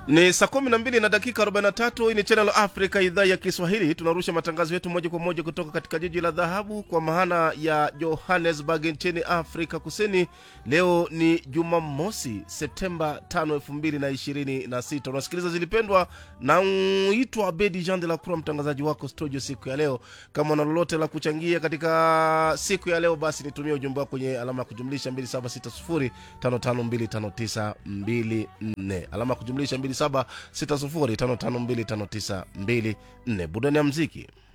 Ni saa kumi na mbili na dakika 43. Hii ni Channel Africa, idhaa ya Kiswahili. Tunarusha matangazo yetu moja kwa moja kutoka katika jiji la dhahabu kwa maana ya Johannesburg nchini Afrika Kusini. Leo ni Jumamosi, Septemba 5, 2026. Unasikiliza Zilipendwa na uitwa Abedi Jean de la Croix, mtangazaji wako studio siku ya leo. Kama una lolote la kuchangia katika siku ya leo, basi nitumie ujumbe wako kwenye alama ya kujumlisha 276055259254 alama ya kujumlisha 276055259254 burudani ya mziki